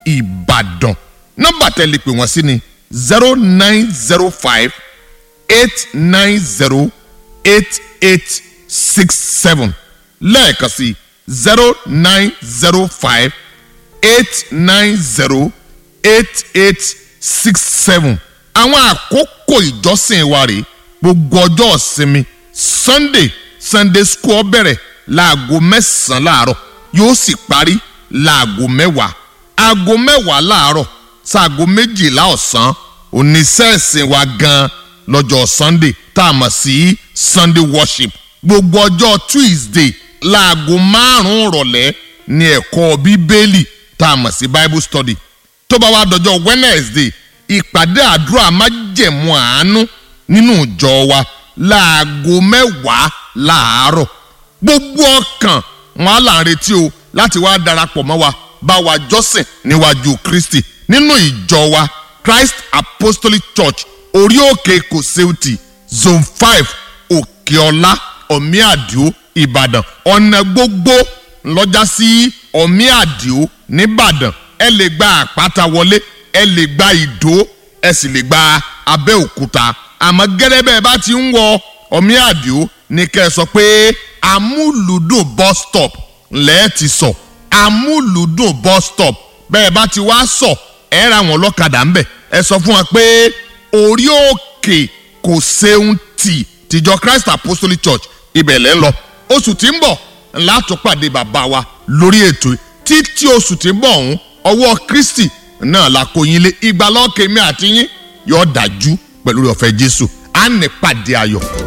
ìbàdàn nọ́mbà tẹ́lẹ̀ pè wọ́n sí ni zero nine zero five eight nine zero eight eight six seven lẹ́ẹ̀kan sí zero nine zero five eight nine zero eight eight six seven àwọn àkókò ìjọsìn wa rèé gbogbo ọjọ́ ìsinmi sunday sunday school bẹ̀rẹ̀ láago mẹ́sàn-án láàárọ̀ yóò sì parí láago mẹ́wàá aago mẹ́wàá láàárọ̀ sáago méjìlá ọ̀sán oníṣẹ́ẹ̀sìn wa gan lọ́jọ́ sunday tá a mọ̀ sí sunday worship gbogbo ọjọ́ tuesday láago márùn-ún rọ̀lẹ́ ní ẹ̀kọ́ bíbélì tá a mọ̀ sí bible study tó bá wá dọjọ́ wednesday ìpàdé àdúrà májẹ̀mú àánú nínú ìjọ wa láago mẹ́wàá láàárọ̀ gbogbo ọkàn wọn á là ń retí o láti wá darapọ̀ mọ́ wa bá wa jọ́sìn níwájú kristi nínú ìjọ wa christ apostolic church orí òkè kòsẹ́ùtì zone five òkèọlá ọ̀míàdìó ìbàdàn ọ̀nà gbogbo ńlọ́jà sí ọ̀míàdìó nìbàdàn ẹ lè gba àpáta wọlé ẹ lè gba ìdó ẹ sì lè gba abẹ́òkúta àmọ́ gẹ́gẹ́ bẹ́ẹ̀ bá ti ń wọ ọ̀míàdìó ní kẹ́ ẹ sọ pé amúlùdùn bus stop lẹ́ẹ̀ ti sọ amúlùdùn bus stop bẹ́ẹ̀ bá ti wá sọ ẹ ra wọn lọ́kadà ńbẹ̀ ẹ sọ fún wa pé orí òkè kò ṣeun tì tìjọ christ apostolic church ibẹ̀ lẹ́ ń lọ oṣù tí ń bọ̀ látọ̀pàdé bàbá wa lórí ètò títí oṣù tí ń bọ̀ ọ̀hún ọwọ́ kristi náà la kó yín lé ìgbàlọ́kẹ́ mi àti yín yóò dájú pẹ̀lú ọ̀fẹ́ jésù á ní pàdé ayọ̀.